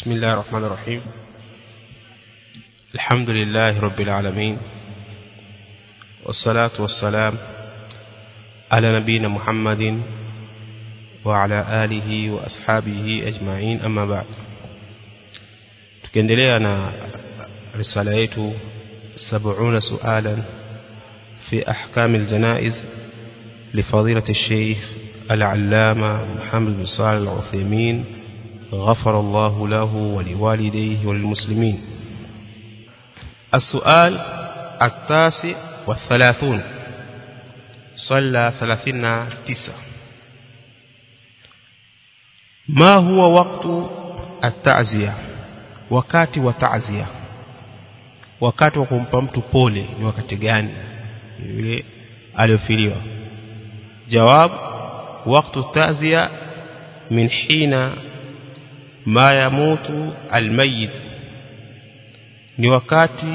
بسم الله الرحمن الرحيم الحمد لله رب العالمين والصلاة والسلام على نبينا محمد وعلى آله وأصحابه أجمعين أما بعد tukiendelea na risala yetu 70 sualan في أحكام الجنائز لفضيلة الشيخ العلامة محمد بن صالح العثيمين غفر الله له ولوالديه وللمسلمين السؤال التاسع والثلاثون صلى ثلاثين تسع ما هو وقت التعزية wakati wa ta'ziya wakati wa kumpa mtu pole ni wakati gani yule aliyofiliwa jawab wakati ta'ziya min hina ma yamutu almayit ni wakati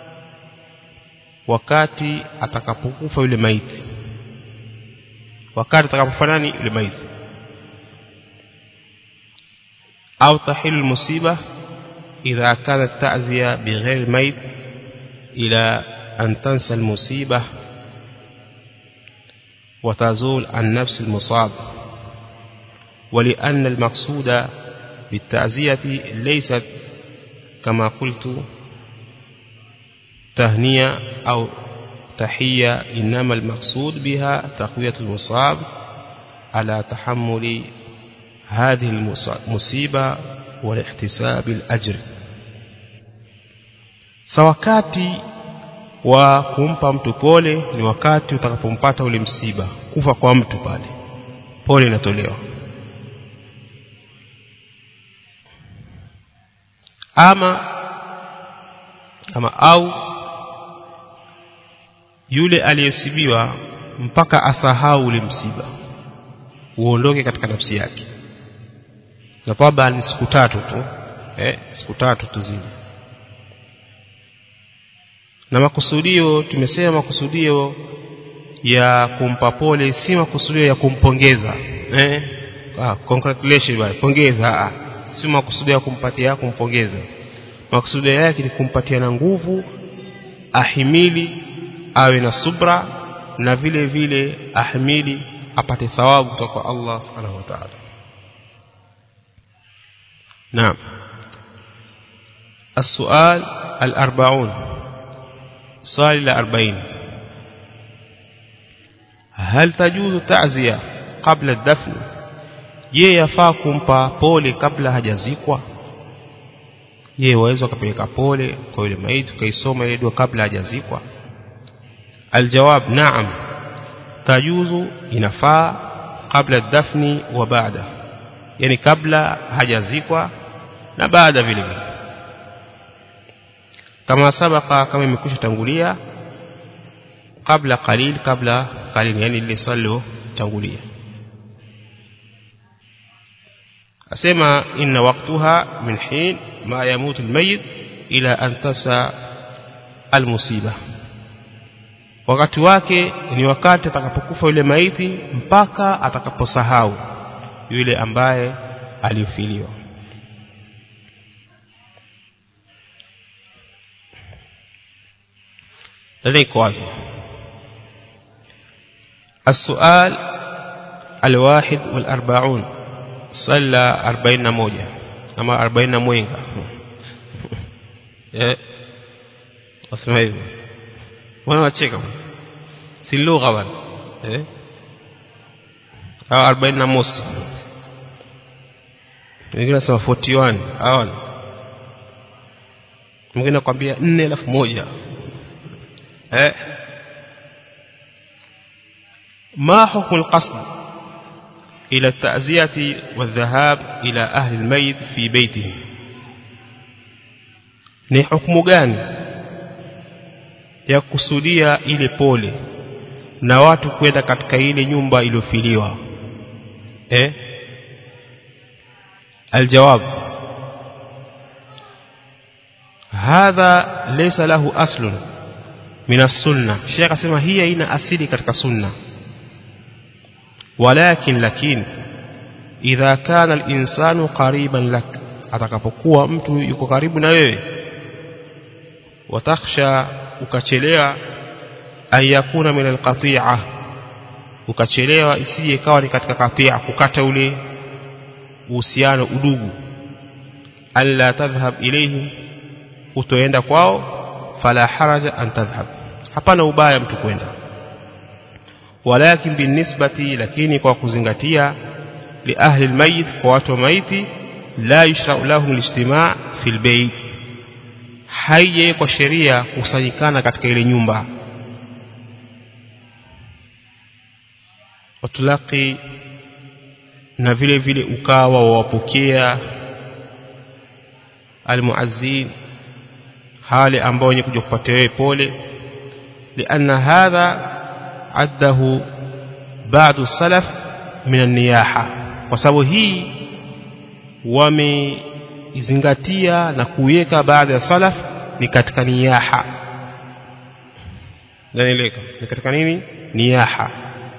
wakati atakapokufa yule maiti wakati atakapofanani yule maiti au tahilu musiba idha kanat ta'ziya bighayr almayit ila an tansa almusiba وتزول عن نفس المصاب ولأن المقصود بالتعزية ليست كما قلت تهنية أو تحية إنما المقصود بها تقوية المصاب على تحمل هذه المصيبة والاحتساب الأجر sawakati wa kumpa mtu pole ni wakati utakapompata ule msiba kufa kwa mtu pale pole inatolewa ama ama au yule aliyesibiwa mpaka asahau ule msiba uondoke katika nafsi yake na kwamba ni siku tatu tu eh siku tatu tu zile na makusudio tumesema makusudio ya kumpa pole si makusudio ya kumpongeza eh ah congratulations bwana pongeza ah si makusudio ya kumpatia kumpongeza makusudio yake ni kumpatia na nguvu ahimili awe na subra na vile vile ahimili apate thawabu kutoka kwa Allah subhanahu wa ta'ala نعم السؤال الأربعون سؤال الأربعين هل تجوز تعزية قبل الدفن je yafaa kumpa pole kabla hajazikwa je waweza kupeleka pole kwa yule maiti kaisoma ile dua kabla hajazikwa aljawab naam tajuzu inafaa kabla dafni wa baada yani kabla hajazikwa na baada vile vile kama sabaka kama imekwisha tangulia kabla qalil kabla qalil yani ile swali tangulia asema inna waqtaha min hin ma yamut almayit ila an tasa almusiba wakati wake ni wakati atakapokufa yule maiti mpaka atakaposahau yule ambaye alifiliwa لديك واضح السؤال الواحد والأربعون صلى أربعين موجة أما أربعين موينغا أسمع hivyo wana wacheka si lugha bwana eh au 40 na mosi wengine nasema 41 hawana mwingine nakwambia 4000 eh ما حكم القصد إلى التعزية والذهاب إلى أهل الميت في بيته ni hukumu gani ya kusudia ile pole na watu kwenda katika ile nyumba iliyofiliwa eh aljawab hadha laysa lahu aslun min as-sunnah sheikh asema hii haina asili katika sunna walakin lakin idha kana al-insanu qariban lak atakapokuwa mtu yuko karibu na wewe watakhsha ukachelewa an yakuna min alqati'a ukachelewa isije ikawa ni katika katia kukata ule uhusiano udugu alla tadhhab ilayhim utoenda kwao fala haraja an tadhhab hapana ubaya mtu kwenda walakin binisbati lakini kwa kuzingatia li ahli almayit kwa watu wa maiti la yushra'u lahum alijtima' fi albayt haije kwa sheria kusanyikana katika ile nyumba watulaki na vile vile ukawa wawapokea almuazzin hali ambao wenye kuja kupatia wewe pole lianna hadha addahu ba'du salaf min an-niyaha kwa sababu hii wameizingatia na kuiweka baadhi ya salaf ni katika niyaha naeleka ni katika nini niyaha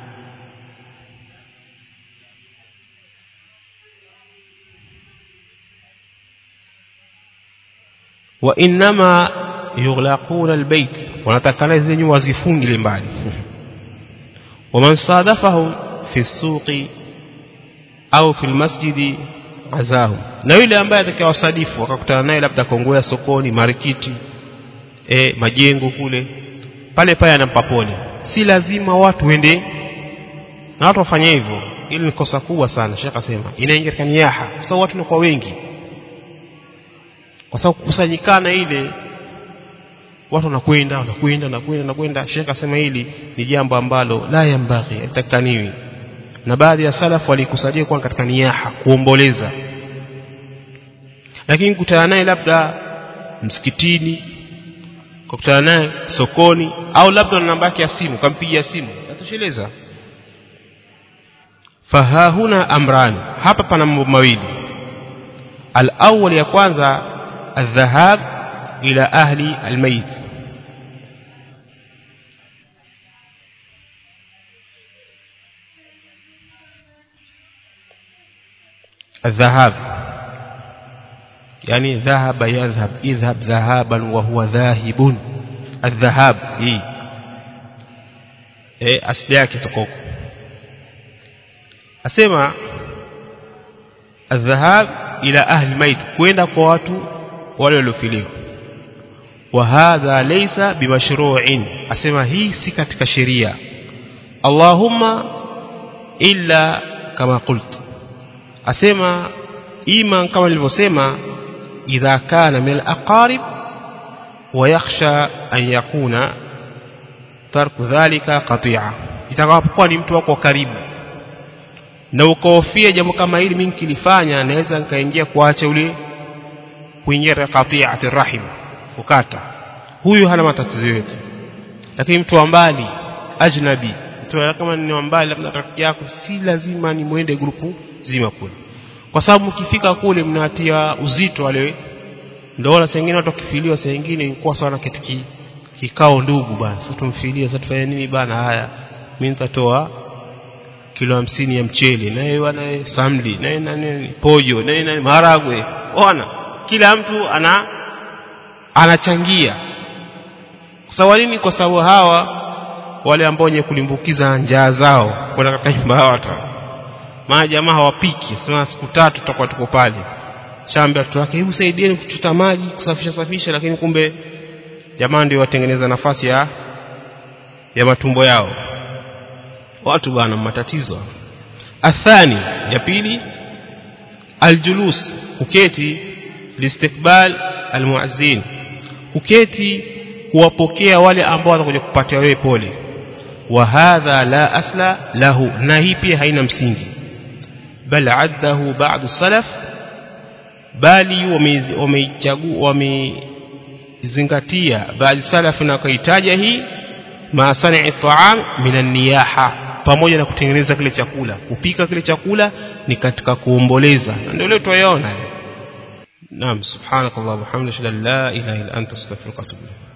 وانما يغلقون البيت ونتكنا hizi nyumba wazifungile mbali ومن صادفهم في السوق au في المسجد عزاهم na yule ambaye atakayewasadifu wakakutana naye labda kongoya sokoni marikiti e, majengo kule pale pale anampa pole si lazima watu wende na watu wafanye hivyo ili ni kosa kubwa sana shekha asema inaingia katika niyaha kwa sababu watu ni kwa wengi kwa sababu kukusanyikana ile watu wanakwenda wanakwenda wanakwenda wanakwenda shekha asema hili ni jambo ambalo la yambaghi haitakaniwi na baadhi ya salafu walikusadia kwa katika niyaha kuomboleza lakini kutana naye labda msikitini kukutana naye sokoni au labda na namba yake ya simu kampigia simu atosheleza fahahuna amrani hapa pana mambo mawili al-awwal ya kwanza الذهاب إلى أهل الميت الذهاب يعني ذهب يذهب اذهب ذهابا وهو ذاهب الذهاب إيه eh asili yake tokoko asema الذهاب ila ahli mait kwenda kwa watu wale waliofiliwa wa hadha laysa bimashru'in asema hii si katika sheria Allahumma illa kama qult asema ima kama nilivyosema idha kana min al-aqarib wa yakhsha an yakuna tarku dhalika qati'a itakapokuwa ni mtu wako karibu na ukahofia jambo kama hili mimi nikilifanya naweza nikaingia kuacha ule kuingia qati'ati rahim kukata huyu hana matatizo yote lakini mtu wa mbali ajnabi mtu kama ni wa mbali labda rafiki yako si lazima ni muende grupu zima kule kwa sababu mkifika kule mnatia uzito wale ndio wala sengine watu kifiliwa sengine ilikuwa sawa na kitiki kikao ndugu bana sasa tumfilie sasa tufanye nini bana haya mimi nitatoa kilo hamsini ya mchele naye wana samli naye nani pojo naye nani maragwe ona kila mtu ana anachangia kwa sababu nini kwa sababu hawa wale ambao wenye kulimbukiza njaa zao kwenda katika nyumba yao watu maana jamaa hawapiki sema siku tatu tutakuwa tuko pale shamba watu wake hebu saidieni kuchota maji kusafisha safisha lakini kumbe jamaa ndio watengeneza nafasi ya ya matumbo yao watu bwana matatizo athani ya pili aljulus kuketi listikbal almuazzin kuketi kuwapokea wale ambao watakuja kupatia wewe pole wa hadha la asla lahu na hii pia haina msingi bal addahu ba'd salaf bali wameichagua wamezingatia baadhi salaf na kuitaja hii ma sani'i ta'am minan niyaha pamoja na kutengeneza kile chakula kupika kile chakula ni katika kuomboleza ndio leo tuyaona naam subhanakallah wa bihamdika la ilaha illa anta astaghfiruka wa atubu